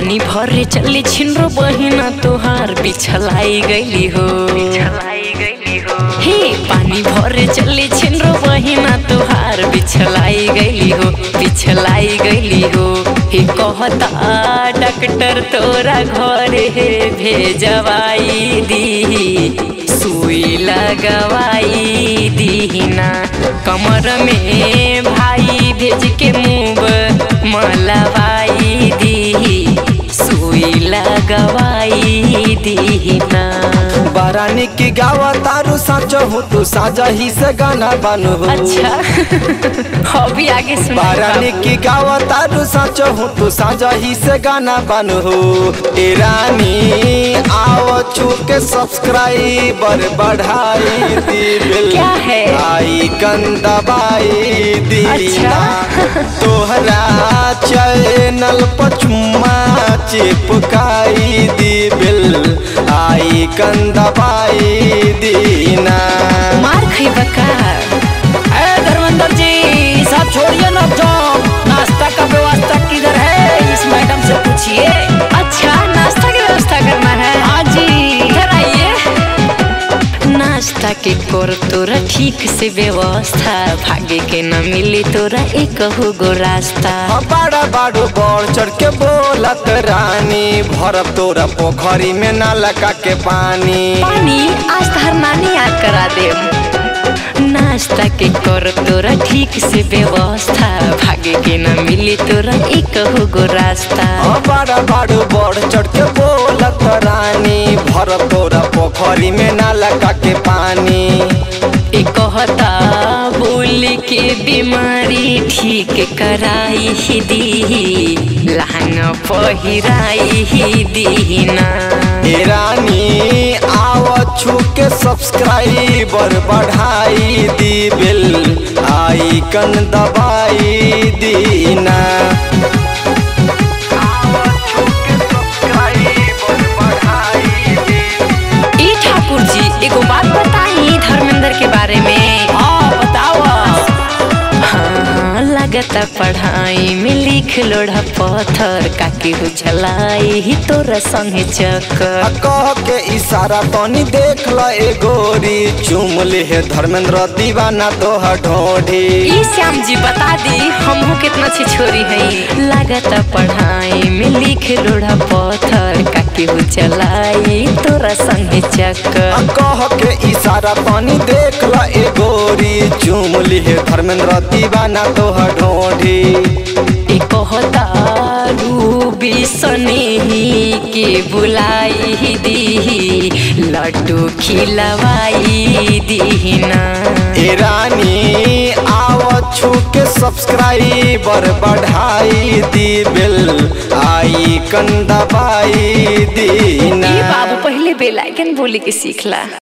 पानी भरे चली छिनरो बहिना तोहार बिछलाई गईली हो हे पानी भरे चली छिनरो बहिना तोहार बिछलाई गईली हो बिछलाई गईली हो हे कहता डॉक्टर तोरा घरे भेजवाई दी सुई लगवाई दीना कमर में भाई भेज के मुँह मलवाई दी सुई लगवाई दीना बारानी की गावा तारू साचो हूँ तू साजा ही से गाना बानू हो अच्छा अभी आगे सुना बारानी की गावा तारू साचो हूँ तू साजा ही से गाना बानू हो ए रानी आओ छू के सब्सक्राइबर बढ़ाई दी बिल क्या है? आई दबाई दी अच्छा। तोहरा चैनल पर चुम्मा चिपकाई दी बिल आई दबाई दीना मार खइबा का अरे धर्मेंद्र जी सब छोड़िए ना जाओ नाश्ता का व्यवस्था किधर है इस मैडम से पूछिए अच्छा नाश्ता की व्यवस्था करना है हाँ जी इधर आइए नाश्ता के कर तोरा ठीक से व्यवस्था भागे के न मिली तोरा एक गो रास्ता बड़ा बाड़ू बढ़ चढ़ के बोलत रानी भरब तोरा पोखरी में ना लगा के पानी पानी आज तहर नानी याद करा दे नाश्ता के कर तोरा ठीक से व्यवस्था भागे के न मिली तोरा एक गो रास्ता हाँ, बड़ा बाड़ू बढ़ चढ़ के बोलत रानी भरब तोरा पोखरी में ना लगा के पानी ए कहता बोल के बीमारी ठीक कराई ही दी लहंगा पहिराई ही दीना ए रानी आव छू के सब्सक्राइबर बढ़ाई दी बिल आई कन दबाई दीना ई ठाकुर जी एगो बात बताई धर्मेंद्र के बारे में हाँ बताओ हाँ लगता पढ़ाई में लिख लोढ़ा पत्थर काकी हो चलाई ही तोरा संगे चक्कर कह के इशारा तनी देख ल ए गोरी चुम ले है धर्मेंद्र दीवाना तोहर ढोढ़ी ई श्याम जी बता दी हमहू कितना अच्छी छोरी है लागत पढ़ाई में लिख लोढ़ा पत्थर काकी हो चलाई तोरा संगे चक्कर कह के इशारा तनी देख ल ए गोरी चुम ले है धर्मेंद्र दीवाना तोहर ढोढ़ी ए कहता रूबी सनेही के बुलाई दी लड्डू खिलवाई दीना ए रानी आव छू के सब्सक्राइबर बढ़ाई दी बिल आई कन दबाई दीना ए बाबू पहले बेलाइकन बोले के सीखला